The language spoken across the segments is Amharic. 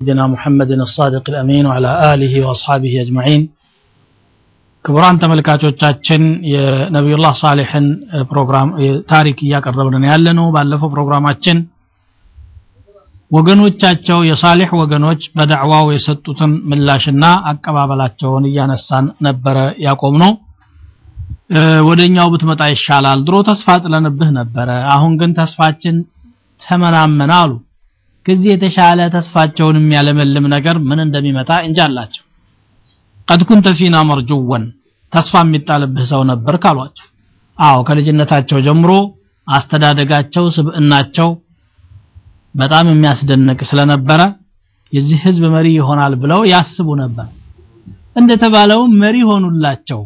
سيدنا محمد الصادق الأمين وعلى آله وأصحابه أجمعين ክቡራን ተመልካቾቻችን የነቢዩላህ ሳሌሕን ፕሮግራም ታሪክ እያቀረብን ያለ ነው ባለፈው ፕሮግራማችን ወገኖቻቸው የሳሌሕ ወገኖች በዳዕዋው የሰጡትን ምላሽና አቀባበላቸውን እያነሳን ነበረ ያቆም ነው ወደኛው ብትመጣ ይሻላል ድሮ ተስፋ ጥለንብህ ነበረ አሁን ግን ተስፋችን ተመናመነ አሉ ከዚህ የተሻለ ተስፋቸውን የሚያለመልም ነገር ምን እንደሚመጣ እንጃላቸው ቀድ ኩንተ ፊና መርጁወን ተስፋ የሚጣልብህ ሰው ነበር ካሏቸው አዎ ከልጅነታቸው ጀምሮ አስተዳደጋቸው ስብዕናቸው በጣም የሚያስደንቅ ስለነበረ የዚህ ህዝብ መሪ ይሆናል ብለው ያስቡ ነበር እንደተባለው መሪ ሆኑላቸው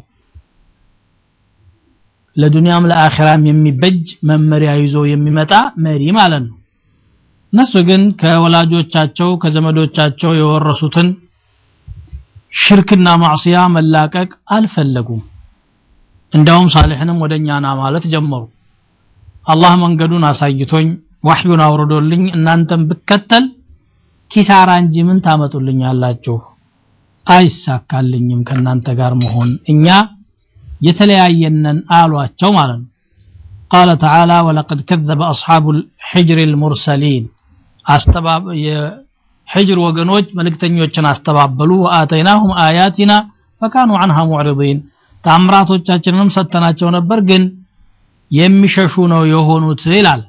ለዱንያም ለአኺራም የሚበጅ መመሪያ ይዞ የሚመጣ መሪ ማለት ነው እነሱ ግን ከወላጆቻቸው ከዘመዶቻቸው የወረሱትን ሽርክና ማዕሲያ መላቀቅ አልፈለጉም እንዳውም ሳሌሕንም ወደኛ ና ማለት ጀመሩ አላህ መንገዱን አሳይቶኝ ዋህዩን አውርዶልኝ እናንተም ብከተል ኪሳራ እንጂ ምን ታመጡልኛላችሁ አይሳካልኝም ከናንተ ጋር መሆን እኛ የተለያየነን አሏቸው ማለት ነው قال تعالى ولقد كذب أصحاب الحجر المرسلين أستباب حجر وقنوج ملكتنيوچن አስተባበሉ وآتيناهم آياتنا فكانوا عنها معرضين ታምራቶቻችንንም ሰተናቸው ነበር ግን የሚሸሹ ነው የሆኑት ይላል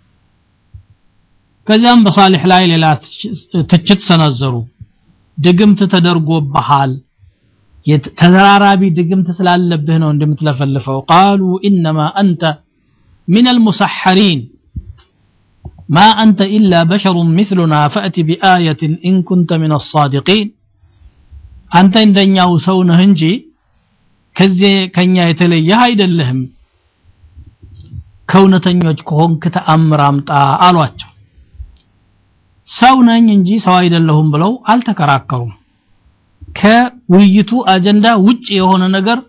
ከዚያም በሳሊሕ ላይ ሌላ ትችት ሰነዘሩ ድግምት ተደርጎብሃል ተደራራቢ ድግምት ስላለብህ ነው እንደምትለፈልፈው ቃሉ ኢነማ አንተ من المسحرين ما أنت إلا بشر مثلنا فأت بآية إن كنت من الصادقين أنت عندنا وسون هنجي كزي كنيا يتلي هايد اللهم كونتنيوج كهون كتأمر أمتا አሏቸው ሰው ነኝ እንጂ ሰው አይደለሁም ብለው አልተከራከሩም ከውይይቱ አጀንዳ ውጭ የሆነ ነገር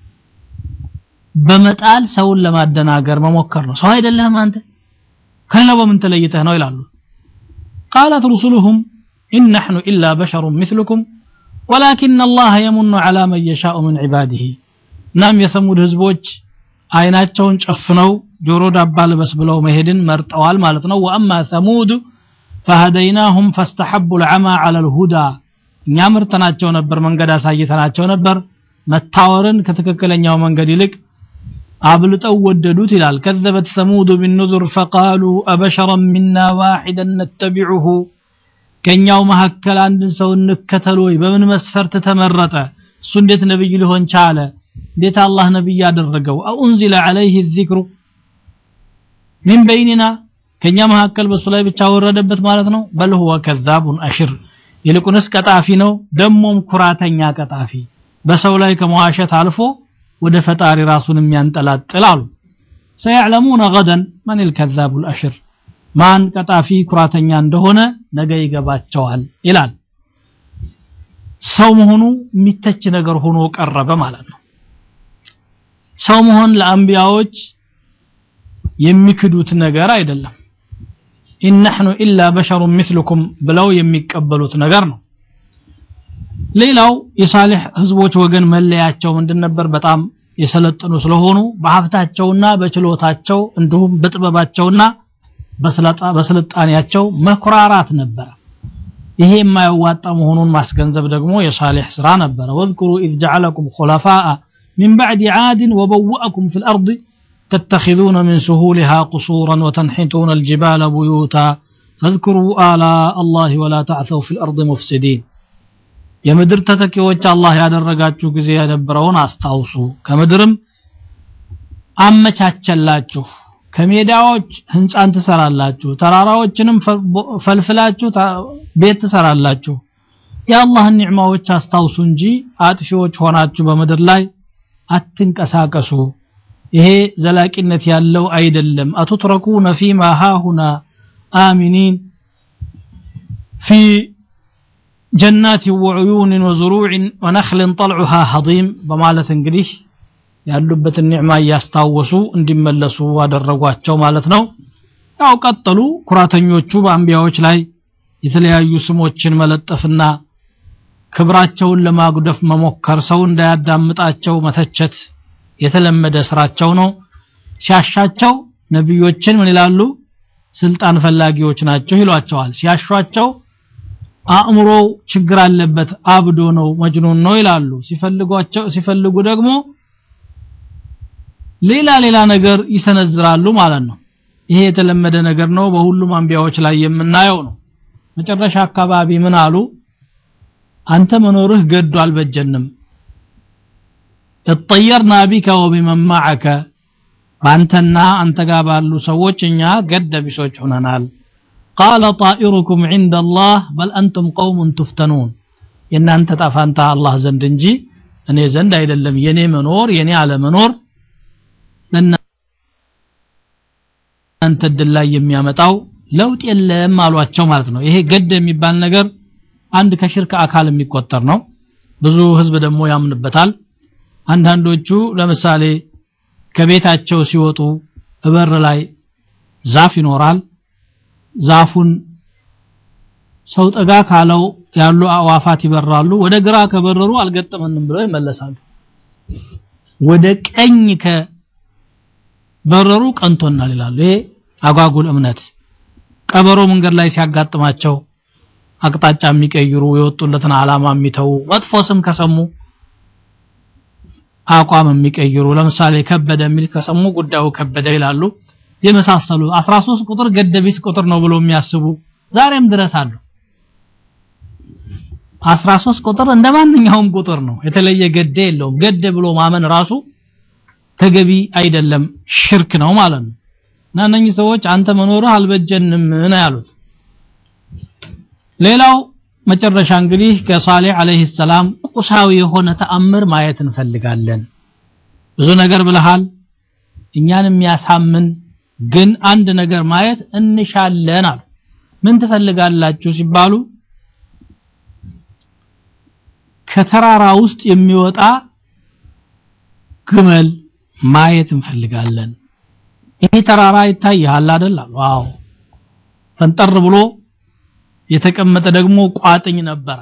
በመጣል ሰውን ለማደናገር መሞከር ነው ሰው አይደለህም አንተ ከሌላው በምን ተለይተህ ነው ይላሉ قالت رسلهم إن نحن إلا بشر مثلكم ولكن الله يمن على من يشاء من عباده ናም የሰሙድ ህዝቦች አይናቸውን ጨፍነው ጆሮ ዳባ ልበስ ብለው መሄድን መርጠዋል ማለት ነው ወአማ ሰሙድ فهديناهم فاستحبوا العمى على الهدى እኛ ምርተናቸው ነበር መንገድ አሳይተናቸው ነበር መታወርን ከትክክለኛው መንገድ ይልቅ አብልጠው ወደዱት ይላል كذبت ثمود بالنذر فقالوا أبشرا منا واحدا نتبعه ከኛው መካከል አንድን ሰው እንከተል ወይ በምን መስፈርት ተመረጠ እሱ እንዴት ነብይ ሊሆን ቻለ እንዴት አላህ ነብይ ያደረገው አኡንዚለ عليه الذكر من بيننا ከኛ መካከል በሱ ላይ ብቻ ወረደበት ማለት ነው በል هو كذاب أشر ይልቁንስ ቀጣፊ ነው ደሞም ኩራተኛ ቀጣፊ በሰው ላይ ከመዋሸት አልፎ ወደ ፈጣሪ ራሱን የሚያንጠላጥል አሉ ሰያዕለሙነ ገደን መን ልከዛቡ ልአሽር ማን ቀጣፊ ኩራተኛ እንደሆነ ነገ ይገባቸዋል ይላል ሰው መሆኑ የሚተች ነገር ሆኖ ቀረበ ማለት ነው ሰው መሆን ለአንቢያዎች የሚክዱት ነገር አይደለም ኢን ነሕኑ ኢላ በሸሩ ምስልኩም ብለው የሚቀበሉት ነገር ነው ሌላው የሳሌሕ ህዝቦች ወገን መለያቸው ምንድን ነበር በጣም የሰለጠኑ ስለሆኑ በሀብታቸውና በችሎታቸው እንዲሁም በጥበባቸውና በስልጣኔያቸው መኩራራት ነበረ ይሄ የማያዋጣ መሆኑን ማስገንዘብ ደግሞ የሳሌሕ ስራ ነበረ ወዝኩሩ ኢዝ ጀዓለኩም ኹለፋአ من بعد عاد وبوأكم في الأرض تتخذون من سهولها قصورا وتنحتون الجبال بيوتا فاذكروا آلاء الله ولا تعثوا في الأرض مفسدين የምድር ተተኪዎች አላህ ያደረጋችሁ ጊዜ የነበረውን አስታውሱ ከምድርም አመቻቸላችሁ ከሜዳዎች ህንፃን ትሰራላችሁ ተራራዎችንም ፈልፍላችሁ ቤት ትሰራላችሁ የአላህን ኒዕማዎች አስታውሱ እንጂ አጥፊዎች ሆናችሁ በምድር ላይ አትንቀሳቀሱ ይሄ ዘላቂነት ያለው አይደለም አቱትረኩነ ፊማ ሃሁና አሚኒን ፊ ጀናት ወዑዩን ወዝሩዕ ወነክልን ጠልዑሃ ሀዲም በማለት እንግዲህ ያሉበትን ኒዕማ እያስታወሱ እንዲመለሱ አደረጓቸው ማለት ነው ያው ቀጠሉ ኩራተኞቹ በአንቢያዎች ላይ የተለያዩ ስሞችን መለጠፍና ክብራቸውን ለማጉደፍ መሞከር ሰው እንዳያዳምጣቸው መተቸት የተለመደ ስራቸው ነው ሲያሻቸው ነቢዮችን ምን ይላሉ ስልጣን ፈላጊዎች ናቸው ይሏቸዋል ሲያሿቸው አእምሮ ችግር አለበት አብዶ ነው መጅኑን ነው ይላሉ ሲፈልጓቸው ሲፈልጉ ደግሞ ሌላ ሌላ ነገር ይሰነዝራሉ ማለት ነው ይሄ የተለመደ ነገር ነው በሁሉም አንቢያዎች ላይ የምናየው ነው መጨረሻ አካባቢ ምን አሉ አንተ መኖርህ ገዱ አልበጀንም اطيرنا بك وبمن معك በአንተና አንተ ጋር ባሉ ሰዎች እኛ ገደ ቢሶች ሆነናል ቃለ ጣኢሩኩም عند الله بل أنتم قوم تفتنون የእናንተ ጣፋንታ አላህ ዘንድ እንጂ እኔ ዘንድ አይደለም የኔ መኖር የኔ አለመኖር ለእናንተ እድል ላይ የሚያመጣው ለውጥ የለም አሏቸው ማለት ነው ይሄ ገድ የሚባል ነገር አንድ ከሽርክ አካል የሚቆጠር ነው ብዙ ህዝብ ደግሞ ያምንበታል አንዳንዶቹ ለምሳሌ ከቤታቸው ሲወጡ እበር ላይ ዛፍ ይኖራል ዛፉን ሰው ጠጋ ካለው ያሉ አዋፋት ይበራሉ ወደ ግራ ከበረሩ አልገጠመንም ብለው ይመለሳሉ ወደ ቀኝ ከበረሩ ቀንቶናል ይላሉ ይሄ አጓጉል እምነት ቀበሮ መንገድ ላይ ሲያጋጥማቸው አቅጣጫ የሚቀይሩ የወጡለትን አላማ የሚተው መጥፎ ስም ከሰሙ አቋም የሚቀይሩ ለምሳሌ ከበደ የሚል ከሰሙ ጉዳዩ ከበደ ይላሉ የመሳሰሉ 13 ቁጥር ገደቢስ ቁጥር ነው ብሎ የሚያስቡ ዛሬም ድረስ አሉ 13 ቁጥር እንደ ማንኛውም ቁጥር ነው የተለየ ገደ የለውም ገደ ብሎ ማመን ራሱ ተገቢ አይደለም ሽርክ ነው ማለት ነው እና እነኚህ ሰዎች አንተ መኖርህ አልበጀንም ነው ያሉት ሌላው መጨረሻ እንግዲህ ከሷሊህ አለይሂ ሰላም ቁሳዊ የሆነ ተአምር ማየት እንፈልጋለን ብዙ ነገር ብለሃል እኛን የሚያሳምን ግን አንድ ነገር ማየት እንሻለን አሉ ምን ትፈልጋላችሁ ሲባሉ ከተራራ ውስጥ የሚወጣ ግመል ማየት እንፈልጋለን ይሄ ተራራ ይታያል አይደል ዋው ፈንጠር ብሎ የተቀመጠ ደግሞ ቋጥኝ ነበረ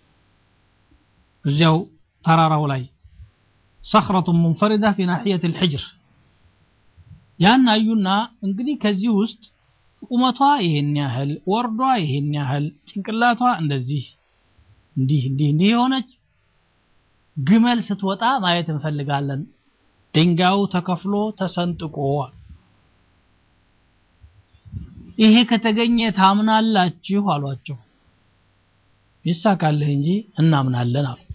እዚያው ተራራው ላይ صخرة منفردة في ناحية الحجر ያን አዩና እንግዲህ ከዚህ ውስጥ ቁመቷ ይሄን ያህል ወርዷ ይሄን ያህል ጭንቅላቷ እንደዚህ እንዲህ እንዲህ እንዲህ የሆነች ግመል ስትወጣ ማየት እንፈልጋለን ድንጋዩ ተከፍሎ ተሰንጥቆ ይሄ ከተገኘ ታምናላችሁ አሏቸው ይሳካልህ እንጂ እናምናለን አሉ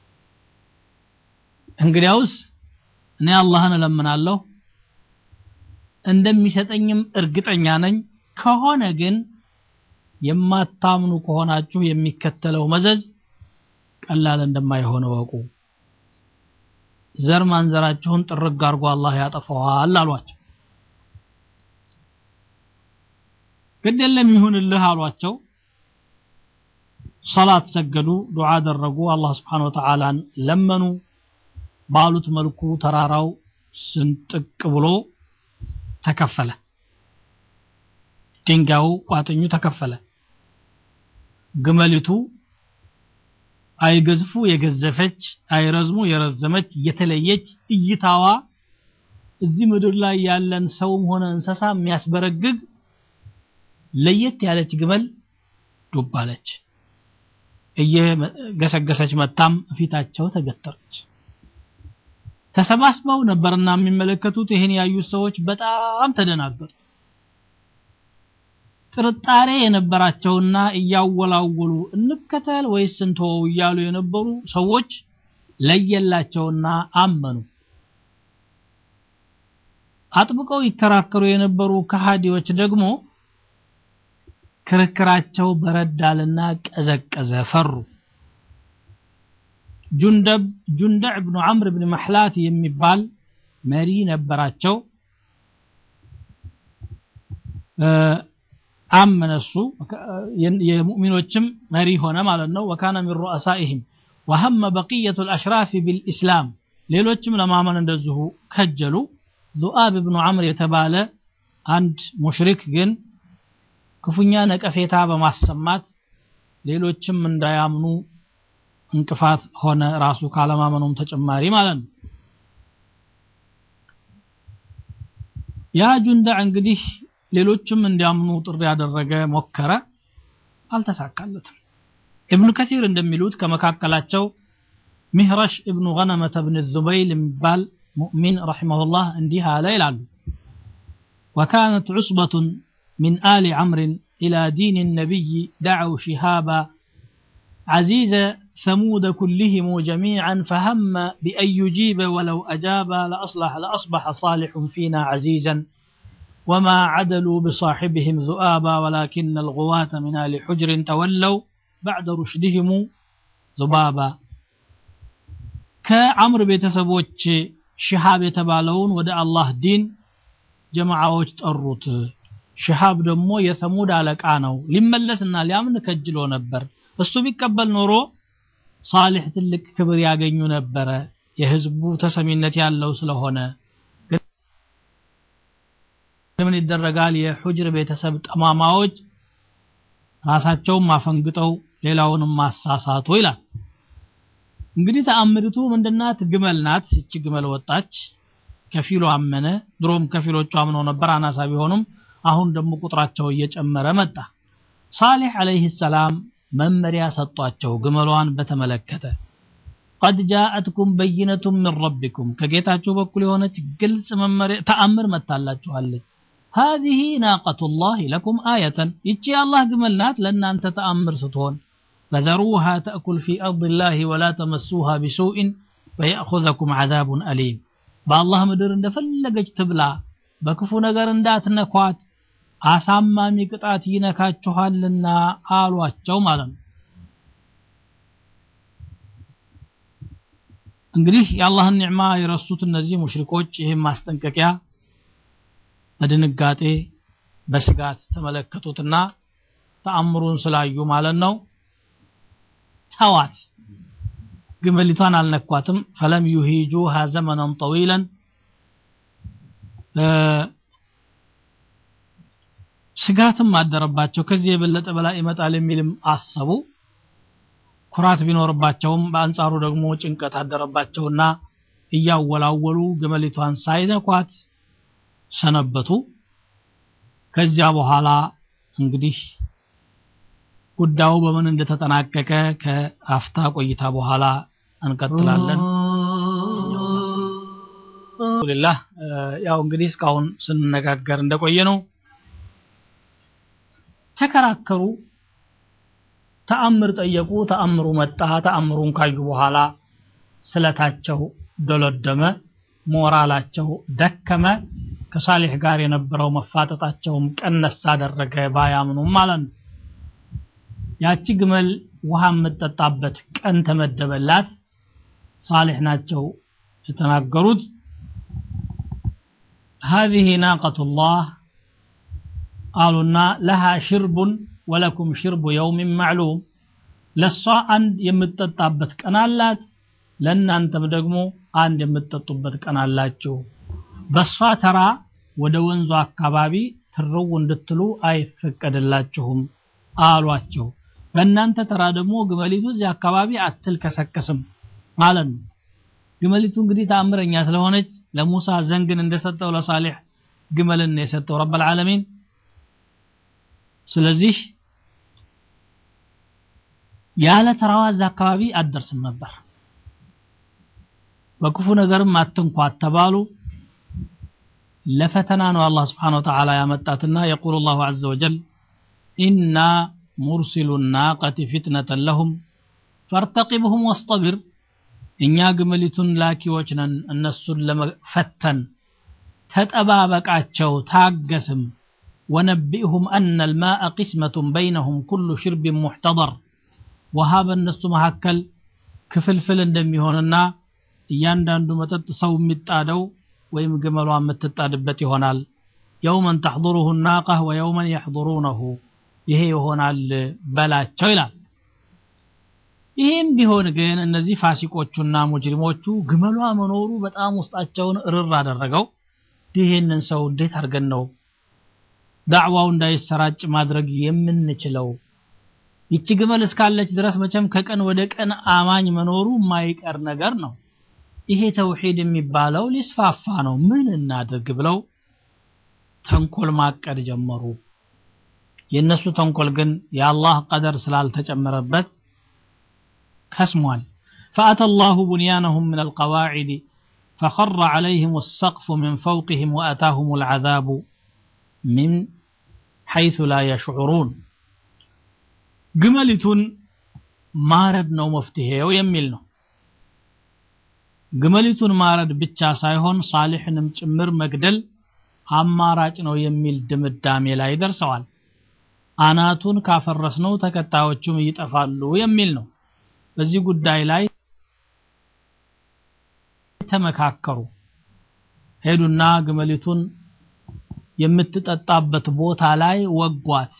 እንግዲያውስ እኔ አላህን እለምናለሁ እንደሚሰጠኝም እርግጠኛ ነኝ ከሆነ ግን የማታምኑ ከሆናችሁ የሚከተለው መዘዝ ቀላል እንደማይሆን ወቁ ዘር ማንዘራችሁን ጥርግ አድርጎ አላህ ያጠፋዋል አሏቸው ግድ የለም ይሁንልህ አሏቸው ሰላት ሰገዱ ዱዓ አደረጉ አላህ ስብሓን ወተዓላን ለመኑ ባሉት መልኩ ተራራው ስንጥቅ ብሎ ተከፈለ ድንጋዩ ቋጥኙ ተከፈለ ግመሊቱ አይገዝፉ የገዘፈች አይረዝሙ የረዘመች የተለየች እይታዋ እዚህ ምድር ላይ ያለን ሰውም ሆነ እንስሳ የሚያስበረግግ ለየት ያለች ግመል ዱብ አለች እየገሰገሰች መታም ፊታቸው ተገተረች ተሰባስበው ነበርና የሚመለከቱት ይህን ያዩት ሰዎች በጣም ተደናገጡ ጥርጣሬ የነበራቸውና እያወላወሉ እንከተል ወይስ እንተወው እያሉ የነበሩ ሰዎች ለየላቸውና አመኑ አጥብቀው ይከራከሩ የነበሩ ከሃዲዎች ደግሞ ክርክራቸው በረዳልና ቀዘቀዘ ፈሩ ጁንደብ ጁንደዕ ብኑ ዐምር ብን መሕላት የሚባል መሪ ነበራቸው አመነ እሱ የሙእሚኖችም መሪ ሆነ ማለት ነው ወካነ ሚን ሩአሳኢህም ወሀመ በቅየቱ ልአሽራፊ ቢልኢስላም ሌሎችም ለማመን እንደዚሁ ከጀሉ ዙአብ ብኑ ዐምር የተባለ አንድ ሙሽሪክ ግን ክፉኛ ነቀፌታ በማሰማት ሌሎችም እንዳያምኑ እንቅፋት ሆነ ራሱ ካለማመኑም ተጨማሪ ማለት ነው ያ ጁንዳዕ እንግዲህ ሌሎችም እንዲያምኑ ጥሪ ያደረገ ሞከረ አልተሳካለትም ኢብኑ ከሲር እንደሚሉት ከመካከላቸው ሚህረሽ ኢብኑ ገነመተ ብን ዙበይል የሚባል ሙእሚን ረሒመሁላህ እንዲህ አለ ይላሉ وكانت عصبة من آل عمرو إلى دين النبي دعوا شهابا عزيز ثمود كلهم جميعا فهم بأن يجيب ولو أجاب لأصلح لأصبح صالح فينا عزيزا وما عدلوا بصاحبهم ذؤابا ولكن الغواة من آل حجر تولوا بعد رشدهم ذبابا كعمر ቤተሰቦች ሽሃብ የተባለውን ወደ አላህ ዲን ጀማዓዎች ጠሩት ሽሃብ ደግሞ የሰሙድ አለቃ ነው ሊመለስና ሊያምን ከጅሎ ነበር እሱ ቢቀበል ኖሮ ሳሊሕ ትልቅ ክብር ያገኙ ነበረ የህዝቡ ተሰሚነት ያለው ስለሆነ ምን ይደረጋል የሑጅር ቤተሰብ ጠማማዎች ራሳቸውን ማፈንግጠው ሌላውንም ማሳሳቱ ይላል እንግዲህ ተአምሪቱ ምንድናት ግመል ናት እቺ ግመል ወጣች ከፊሉ አመነ ድሮም ከፊሎቹ አምነው ነበር አናሳ ቢሆኑም አሁን ደግሞ ቁጥራቸው እየጨመረ መጣ ሳሊሕ አለይህ ሰላም መመሪያ ሰጧቸው ግመሏን በተመለከተ ቀድ ጃአትኩም በይነቱም ምን ረቢኩም ከጌታችሁ በኩል የሆነች ግልጽ መመሪያ ተአምር መታላችኋለች هذه ناقة الله لكم آية يتشي الله قملنات لأن أنت تأمر ستون فذروها تأكل في أرض الله ولا تمسوها بسوء فيأخذكم عذاب أليم بالله مدر اند فلقج تبلا بكفو نقر اندات نكوات አሳማሚ ቅጣት ይነካችኋልና አሏቸው ማለት ነው እንግዲህ የአላህን ኒዕማ የረሱት እነዚህ ሙሽሪኮች ይህም ማስጠንቀቂያ በድንጋጤ በስጋት ተመለከቱትና ተአምሩን ስላዩ ማለት ነው ተዋት ግመሊቷን አልነኳትም ፈለም ዩሂጁሃ ዘመነን ጠዊለን ስጋትም አደረባቸው ከዚህ የበለጠ በላ ይመጣል የሚልም አሰቡ ኩራት ቢኖርባቸውም በአንጻሩ ደግሞ ጭንቀት አደረባቸውና እያወላወሉ ግመሊቷን ሳይነኳት ሰነበቱ ከዚያ በኋላ እንግዲህ ጉዳዩ በምን እንደተጠናቀቀ ከአፍታ ቆይታ በኋላ እንቀጥላለን አልሐምዱሊላህ ያው እንግዲህ እስካሁን ስንነጋገር እንደቆየ ነው ተከራከሩ ተአምር ጠየቁ ተአምሩ መጣ ተአምሩን ካዩ በኋላ ስለታቸው ዶለደመ ሞራላቸው ደከመ ከሳሊሕ ጋር የነበረው መፋጠጣቸውም ቀነስ አደረገ ባያምኑም ማለት ነው ያቺ ግመል ውሃ የምትጠጣበት ቀን ተመደበላት ሳሊሕ ናቸው የተናገሩት هذه ناقة الله አሉና ለሃ ሽርቡን ወለኩም ሽርቡ የውሚን ማዕሉም ለሷ አንድ የምትጠጣበት ቀን አላት ለእናንተም ደግሞ አንድ የምትጠጡበት ቀን አላችሁ በሷ ተራ ወደ ወንዙ አካባቢ ትርው እንድትሉ አይፈቀድላችሁም አሏቸው በእናንተ ተራ ደግሞ ግመሊቱ እዚህ አካባቢ አትልከሰከስም ማለት ነው ግመሊቱ እንግዲህ ተአምረኛ ስለሆነች ለሙሳ ዘንግን እንደሰጠው ለሳሌሕ ግመልን የሰጠው ረብ ልዓለሚን ስለዚህ ያለ ተራዋ እዛ አካባቢ አትደርስም ነበር በክፉ ነገርም አትንኳት ተባሉ ለፈተና ነው አላህ ስብሓን ወተዓላ ያመጣትና የቁል ላሁ ዘ ወጀል ኢና ሙርሲሉ ናቀቲ ፊትነተን ለሁም ፈርተቂብሁም ወስጠቢር እኛ ግመሊቱን ላኪዎች ነን እነሱን ለመፈተን ተጠባበቃቸው ታገስም ونبئهم أن الماء قسمة بينهم كل شرب محتضر وهاب الناس مهكل ክፍልፍል እንደሚሆንና እያንዳንዱ መጠጥ ሰው የሚጣደው ወይም ግመሏ የምትጣድበት ይሆናል የውመን ተሕضሩሁ ናቀህ ወየውመን የሕضሩነሁ ይሄ ይሆናል በላቸው ይላል ይህም ቢሆን ግን እነዚህ ፋሲቆቹና ሙጅሪሞቹ ግመሏ መኖሩ በጣም ውስጣቸውን እርር አደረገው ይህንን ሰው እንዴት አድርገን ነው ዳዕዋው እንዳይሰራጭ ማድረግ የምንችለው ይቺ ግመል እስካለች ድረስ መቼም ከቀን ወደ ቀን አማኝ መኖሩ የማይቀር ነገር ነው። ይሄ ተውሂድ የሚባለው ሊስፋፋ ነው፣ ምን እናድርግ ብለው ተንኮል ማቀድ ጀመሩ። የእነሱ ተንኮል ግን የአላህ ቀደር ስላልተጨመረበት ከስሟል። فأتى الله بنيانهم من القواعد فخر عليهم السقف من فوقهم وأتاهم العذاب من حيث لا يشعرون ግመሊቱን ማረድ ነው መፍትሄው የሚል ነው። ግመሊቱን ማረድ ብቻ ሳይሆን ሳሊሕንም ጭምር መግደል አማራጭ ነው የሚል ድምዳሜ ላይ ደርሰዋል። አናቱን ካፈረስነው ተከታዮቹም ይጠፋሉ የሚል ነው። በዚህ ጉዳይ ላይ ተመካከሩ። ሄዱና ግመሊቱን የምትጠጣበት ቦታ ላይ ወጓት።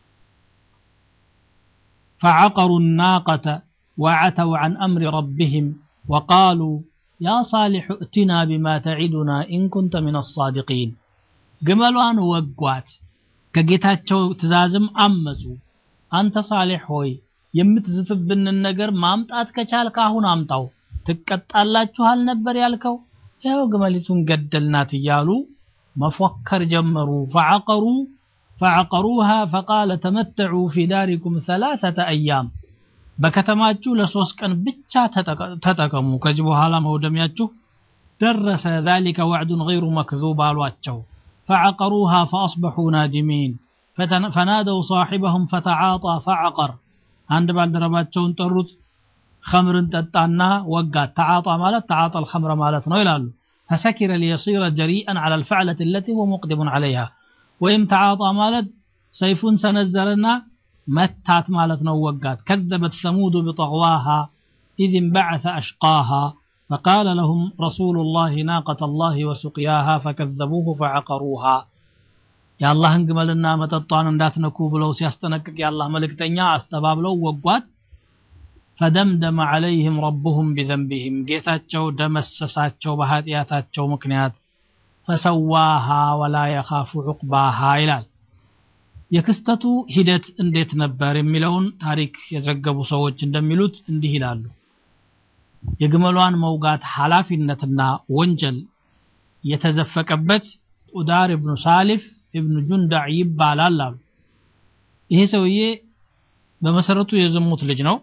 فعقروا الناقة وعتوا عن أمر ربهم وقالوا يا صالح ائتنا بما تعدنا إن كنت من الصادقين ግመሏን ወጓት ከጌታቸው ትእዛዝም አመፁ አንተ ሳሌሕ ሆይ የምትዝትብንን ነገር ማምጣት ከቻልክ አሁን አምጣው ትቀጣላችሁ አልነበር ያልከው ያው ግመሊቱን ገደልናት እያሉ መፎከር ጀመሩ ፈዐቀሩ فعقروها فقال تمتعوا في داركم ثلاثة أيام በከተማችሁ ለሶስት ቀን ብቻ ተጠቀሙ ከዚህ በኋላ መውደሚያችሁ ደረሰ ذلك وعد غير مكذوب አሏቸው فعقروها فأصبحوا نادمين فنادوا صاحبهم فتعاطى فعقر አንድ ባልደረባቸውን ጠሩት خمርን ጠጣና ወጋት ተዓጣ ማለት ተዓጣ الخمر ማለት ነው ይላሉ فسكر ليصير جريئا على الفعلة التي هو مقدم عليها ወይም ተዓጣ ማለት ሰይፉን ሰነዘረና መታት ማለት ነው ወጋት كذبت ثمود بطغواها إذ انبعث أشقاها فقال لهم رسول الله ناقة الله وسقياها فكذبوه فعقروها يا الله እንግመልና መጠጧን እንዳትነኩ ብለው ሲያስጠነቅቅ የአላህ መልእክተኛ አስተባብለው ወጓት فدمدم عليهم ربهم بذنبهم ጌታቸው ደመሰሳቸው በኃጢአታቸው ምክንያት ፈሰዋሃ ወላ የኻፉ ዑቅባሃ ይላል። የክስተቱ ሂደት እንዴት ነበር የሚለውን ታሪክ የዘገቡ ሰዎች እንደሚሉት እንዲህ ይላሉ። የግመሏን መውጋት ኃላፊነትና ወንጀል የተዘፈቀበት ቁዳር ኢብኑ ሳሊፍ ኢብኑ ጁንዳዕ ይባላል አሉ። ይሄ ሰውዬ በመሰረቱ የዝሙት ልጅ ነው።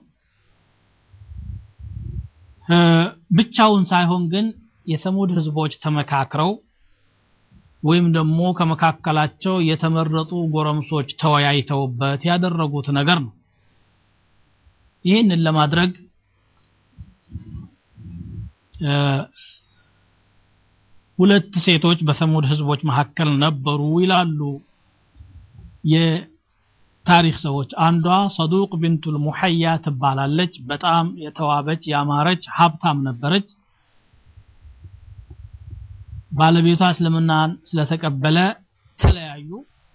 ብቻውን ሳይሆን ግን የሰሙድ ህዝቦች ተመካክረው ወይም ደግሞ ከመካከላቸው የተመረጡ ጎረምሶች ተወያይተውበት ያደረጉት ነገር ነው። ይህንን ለማድረግ ሁለት ሴቶች በሰሙድ ህዝቦች መካከል ነበሩ ይላሉ የታሪክ ሰዎች። አንዷ ሰዱቅ ቢንቱል ሙሐያ ትባላለች። በጣም የተዋበች ያማረች ሀብታም ነበረች። ባለቤቷ እስልምናን ስለተቀበለ ተለያዩ።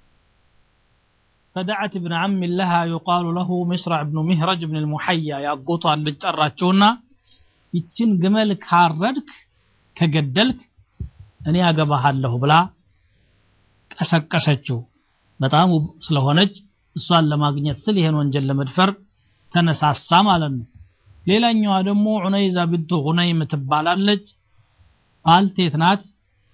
فدعت ابن عم لها يقال له مصرع بن مهرج بن المحيا ያጎቷን ልጅ ጠራቸውና ይችን ግመል ካረድክ ከገደልክ እኔ አገባሃለሁ ብላ ቀሰቀሰችው። በጣም ውብ ስለሆነች እሷን ለማግኘት ስል ይሄን ወንጀል ለመድፈር ተነሳሳ ማለት ነው። ሌላኛዋ ደግሞ ዑነይዛ ብንቱ ጉነይም ትባላለች። ባልቴት ናት።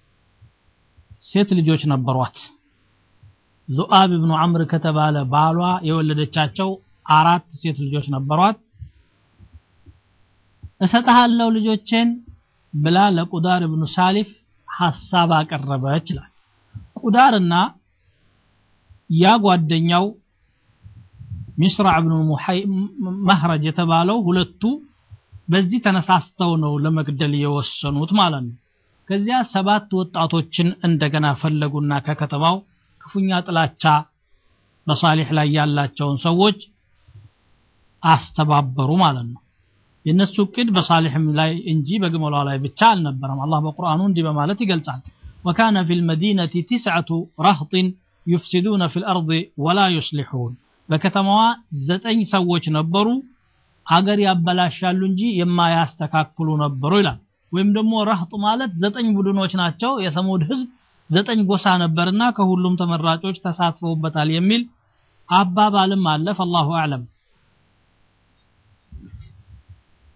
ሴት ልጆች ነበሯት። ዙአብ ብኑ አምር ከተባለ ባሏ የወለደቻቸው አራት ሴት ልጆች ነበሯት። እሰጥሃለሁ ልጆቼን ብላ ለቁዳር ብኑ ሳሊፍ ሐሳብ አቀረበች ይላል። ቁዳርና ያ ጓደኛው ሚስራዕ ብኑ መህረጅ የተባለው ሁለቱ በዚህ ተነሳስተው ነው ለመግደል የወሰኑት ማለት ነው። ከዚያ ሰባት ወጣቶችን እንደገና ፈለጉና ከከተማው ክፉኛ ጥላቻ በሳሊሕ ላይ ያላቸውን ሰዎች አስተባበሩ ማለት ነው። የነሱ እቅድ በሳሊሕም ላይ እንጂ በግመሏ ላይ ብቻ አልነበረም። አላህ በቁርአኑ እንዲህ በማለት ይገልጻል። ወካነ ፊል መዲነቲ ቲስዐቱ ረህጢን ዩፍሲዱነ ፊል አርድ ወላ ዩስሊሑን በከተማዋ ዘጠኝ ሰዎች ነበሩ አገር ያበላሻሉ እንጂ የማያስተካክሉ ነበሩ ይላል። ወይም ደግሞ ረህጥ ማለት ዘጠኝ ቡድኖች ናቸው። የሰሙድ ህዝብ ዘጠኝ ጎሳ ነበርና ከሁሉም ተመራጮች ተሳትፈውበታል የሚል አባባልም አለ። ፈላሁ አዕለም።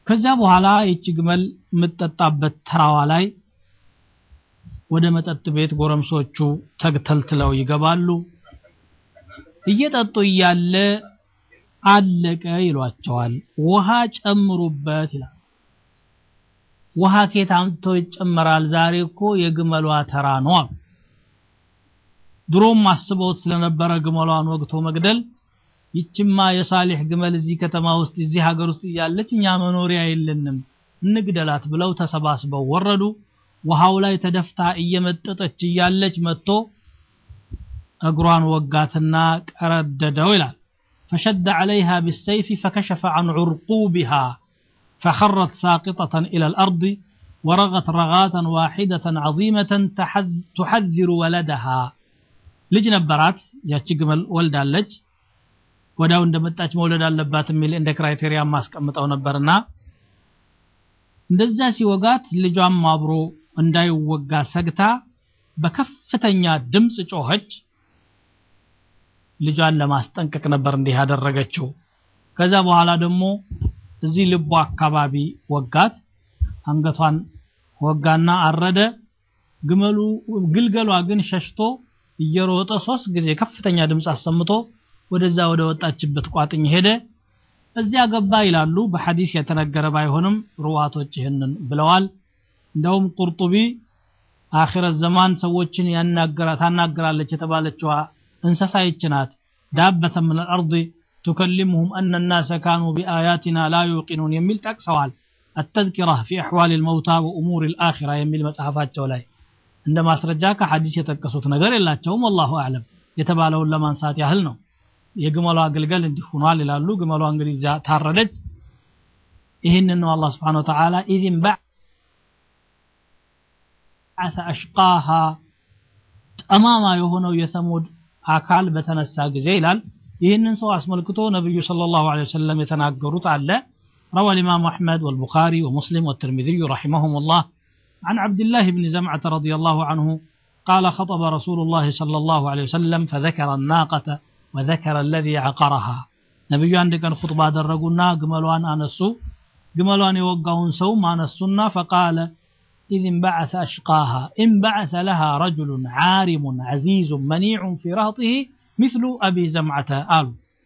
ከዚያ በኋላ ይቺ ግመል የምትጠጣበት ተራዋ ላይ ወደ መጠጥ ቤት ጎረምሶቹ ተግተልትለው ይገባሉ እየጠጡ እያለ አለቀ ይሏቸዋል ውሃ ጨምሩበት ይላል ውሃ ኬት አምጥቶ ይጨመራል ዛሬ እኮ የግመሏ ተራ ነው አሉ ድሮም አስበውት ስለነበረ ግመሏን ወግቶ መግደል ይችማ የሳሊሕ ግመል እዚህ ከተማ ውስጥ እዚህ ሀገር ውስጥ እያለች እኛ መኖሪያ የለንም እንግደላት ብለው ተሰባስበው ወረዱ ውሃው ላይ ተደፍታ እየመጠጠች እያለች መጥቶ እግሯን ወጋትና ቀረደደው ይላል فشد عليها بالسيف فكشف عن عرقوبها فخرت ساقطة إلى الأرض ورغت رغاة واحدة عظيمة تحذر ولدها ልጅ ነበራት ያቺ ግመል ወልዳለች ወዳው እንደመጣች መውለድ አለባት የሚል እንደ ክራይቴሪያ ማስቀምጠው ነበርና እንደዛ ሲወጋት ልጇም አብሮ እንዳይወጋ ሰግታ በከፍተኛ ድምፅ ጮኸች ልጇን ለማስጠንቀቅ ነበር እንዲህ ያደረገችው ከዛ በኋላ ደግሞ እዚህ ልቧ አካባቢ ወጋት አንገቷን ወጋና አረደ ግመሉ ግልገሏ ግን ሸሽቶ እየሮጠ ሶስት ጊዜ ከፍተኛ ድምፅ አሰምቶ ወደዛ ወደ ወጣችበት ቋጥኝ ሄደ እዚያ ገባ ይላሉ በሐዲስ የተነገረ ባይሆንም ሩዋቶች ይህንን ብለዋል እንደውም ቁርጡቢ አኺረት ዘማን ሰዎችን ያናገራ ታናገራለች የተባለችዋ እንስሳ ይች ናት ዳበተ ምን አልአርድ تكلمهم أن الناس كانوا بآياتنا لا يوقنون يميل تقسوال التذكرة في أحوال الموتى وأمور الآخرة يميل مسحفات جولاي عندما سرجاك حديث يتكسوت نغير الله تشوم والله أعلم يتبالون لما انسات يهلنو የግመሏ አገልገል እንዲህ ሆኗል ይላሉ ግመሏ እንግዲህ እዚያ ታረደች ይህንን ነው አላህ ስብሓን ወተዓላ ኢዝን በዓተ አሽቃሃ ጠማማ የሆነው የሰሙድ አካል በተነሳ ጊዜ ይላል ይህንን ሰው አስመልክቶ ነቢዩ صلى الله عليه وسلم የተናገሩት አለ روى الإمام أحمد والبخاري ومسلم والترمذي رحمهم الله عن عبد الله بن زمعة رضي الله عنه قال خطب رسول الله صلى الله عليه وسلم فذكر الناقة وذكر الذي عقرها نبي عندك خطبة درقنا قملوان أنسو قملوان يوقعون سوم أنسونا فقال إذ انبعث أشقاها انبعث لها رجل عارم عزيز منيع في رهطه مثل أبي زمعة آل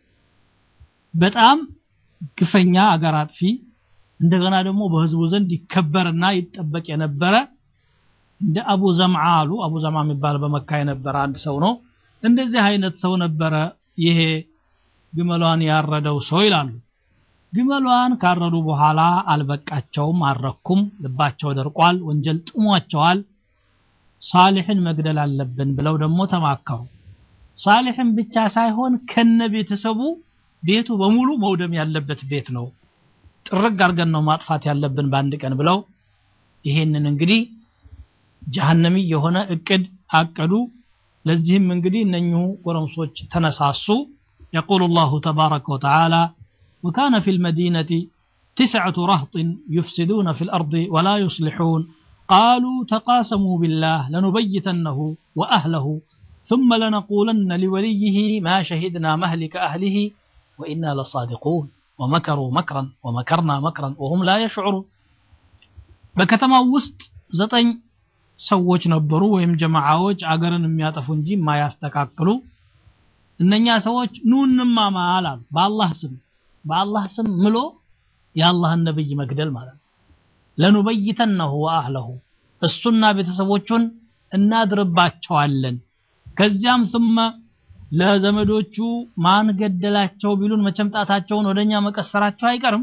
በጣም ግፈኛ አገር አጥፊ እንደገና ደግሞ በህዝቡ ዘንድ ይከበርና ይጠበቅ የነበረ እንደ አቡ ዘምዓ አሉ አቡ ዘምዓ የሚባል በመካ የነበረ አንድ ሰው ነው እንደዚህ አይነት ሰው ነበረ ይሄ ግመሏን ያረደው ሰው ይላሉ ግመሏን ካረዱ በኋላ አልበቃቸውም አልረኩም ልባቸው ደርቋል ወንጀል ጥሟቸዋል ሳሊሕን መግደል አለብን ብለው ደግሞ ተማከሩ ሳሊሕን ብቻ ሳይሆን ከነ ቤተሰቡ ቤቱ በሙሉ መውደም ያለበት ቤት ነው ጥርግ አድርገን ነው ማጥፋት ያለብን በአንድ ቀን ብለው ይሄንን እንግዲህ ጀሃነሚ የሆነ እቅድ አቀዱ ለዚህም እንግዲህ እነኚሁ ጎረምሶች ተነሳሱ يقول الله تبارك وتعالى وكان في المدينة تسعة رهط يفسدون في الأرض ولا يصلحون قالوا تقاسموا بالله لنبيتنه وأهله ثم لنقولن لوليه ما شهدنا مهلك أهله وإنا لصادقون ومكروا مكرا ومكرنا مكرا وهم لا يشعرون بكتما وسط زطن ሰዎች ነበሩ ወይም ጀማዓዎች አገርን የሚያጠፉ እንጂ የማያስተካክሉ እነኛ ሰዎች ኑ እንማማል አሉ በአላህ ስም በአላህ ስም ምሎ የአላህን ነብይ መግደል ማለት ነው ለኑበይተነሁ ወአህለሁ እሱና ቤተሰቦቹን እናድርባቸዋለን ከዚያም ثم ለዘመዶቹ ማን ገደላቸው ቢሉን መቼም ጣታቸውን ወደኛ መቀሰራቸው አይቀርም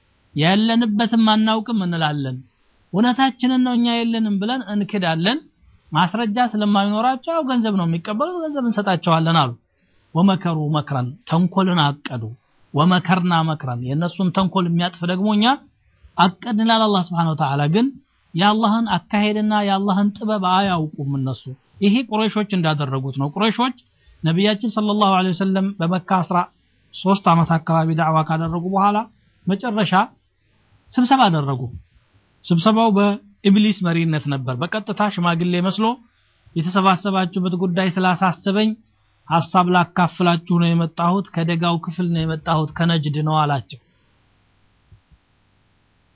ያለንበትም አናውቅም እንላለን እውነታችንን ነው እኛ የለንም ብለን እንክዳለን ማስረጃ ስለማይኖራቸው ያው ገንዘብ ነው የሚቀበሉት ገንዘብ እንሰጣቸዋለን አሉ ወመከሩ መክረን ተንኮልን አቀዱ ወመከርና መክረን የእነሱን ተንኮል የሚያጥፍ ደግሞ እኛ አቀድን ይላል አላህ ስብሓን ወተዓላ ግን የአላህን አካሄድና የአላህን ጥበብ አያውቁም እነሱ ይሄ ቁረይሾች እንዳደረጉት ነው ቁረይሾች ነቢያችን ሰለላሁ ዐለይሂ ወሰለም በመካ 13 ዓመት አካባቢ ዳዕዋ ካደረጉ በኋላ መጨረሻ ስብሰባ አደረጉ ስብሰባው በኢብሊስ መሪነት ነበር በቀጥታ ሽማግሌ መስሎ የተሰባሰባችሁበት ጉዳይ ስላሳሰበኝ ሐሳብ ላካፍላችሁ ነው የመጣሁት ከደጋው ክፍል ነው የመጣሁት ከነጅድ ነው አላቸው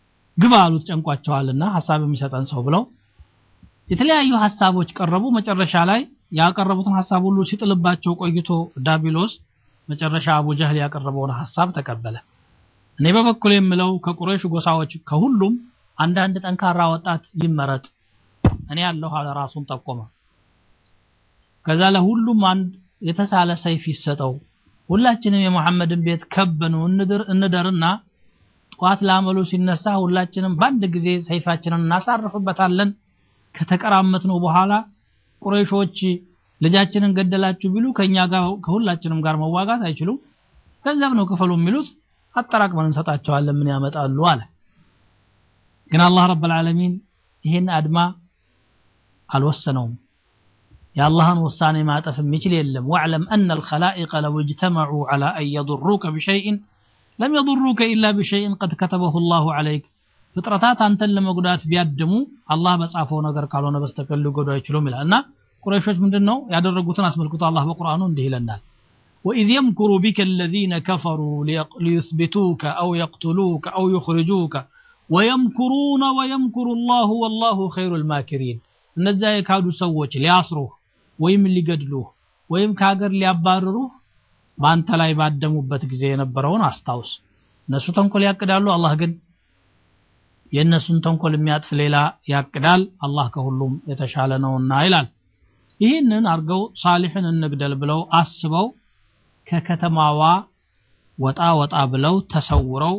ግባ አሉት ጨንቋቸዋልና ሐሳብ የሚሰጠን ሰው ብለው የተለያዩ ሐሳቦች ቀረቡ መጨረሻ ላይ ያቀረቡትን ሐሳብ ሁሉ ሲጥልባቸው ቆይቶ ዳቢሎስ መጨረሻ አቡ ጀህል ያቀረበውን ሐሳብ ተቀበለ እኔ በበኩል የምለው ከቁረይሽ ጎሳዎች ከሁሉም አንዳንድ ጠንካራ ወጣት ይመረጥ እኔ ያለሁ አለ ራሱን ጠቆመ ከዛ ለሁሉም አንድ የተሳለ ሰይፍ ይሰጠው ሁላችንም የሙሐመድን ቤት ከበኑ እንደር እንደርና ጠዋት ለአመሉ ሲነሳ ሁላችንም በአንድ ጊዜ ሰይፋችንን እናሳርፍበታለን ከተቀራመትነው በኋላ ቁረይሾች ልጃችንን ገደላችሁ ቢሉ ከኛ ጋር ከሁላችንም ጋር መዋጋት አይችሉም ገንዘብ ነው ክፈሉ የሚሉት አጠራቅመን እንሰጣቸዋለን ምን ያመጣሉ አለ ግን አላህ ረብ العالمين ይሄን አድማ አልወሰነውም የአላህን ውሳኔ ማጠፍ የሚችል የለም واعلم ان الخلائق لو اجتمعوا على ان يضروك بشيء لم يضروك الا بشيء قد كتبه الله عليك ፍጥረታት አንተን ለመጉዳት ቢያድሙ አላህ በጻፈው ነገር ካልሆነ በስተቀር ሊጎዱ አይችሉም ይላል እና ቁረይሾች ምንድነው ያደረጉትን አስመልክቶ አላህ በቁርአኑ እንዲህ ይለናል وإذ يمكر بك الذين كفروا ليثبتوك أو يقتلوك أو يخرجوك ويمكرون ويمكر الله والله خير الماكرين እነዛ የካዱ ሰዎች ሊያስሩህ ወይም ሊገድሉህ ወይም ከሀገር ሊያባርሩህ በአንተ ላይ ባደሙበት ጊዜ የነበረውን አስታውስ እነሱ ተንኮል ያቅዳሉ አላህ ግን የእነሱን ተንኮል የሚያጥፍ ሌላ ያቅዳል አላህ ከሁሉም የተሻለ ነውና ይላል ይህንን አርገው ሳሊሕን እንግደል ብለው አስበው ከከተማዋ ወጣ ወጣ ብለው ተሰውረው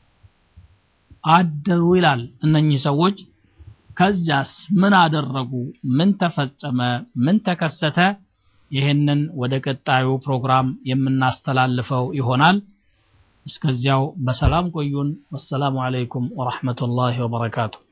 አደሩ ይላል እነኚህ ሰዎች ከዚያስ ምን አደረጉ ምን ተፈጸመ ምን ተከሰተ ይህንን ወደ ቀጣዩ ፕሮግራም የምናስተላልፈው ይሆናል እስከዚያው በሰላም ቆዩን ወሰላሙ አለይኩም ወራህመቱላሂ ወበረካቱ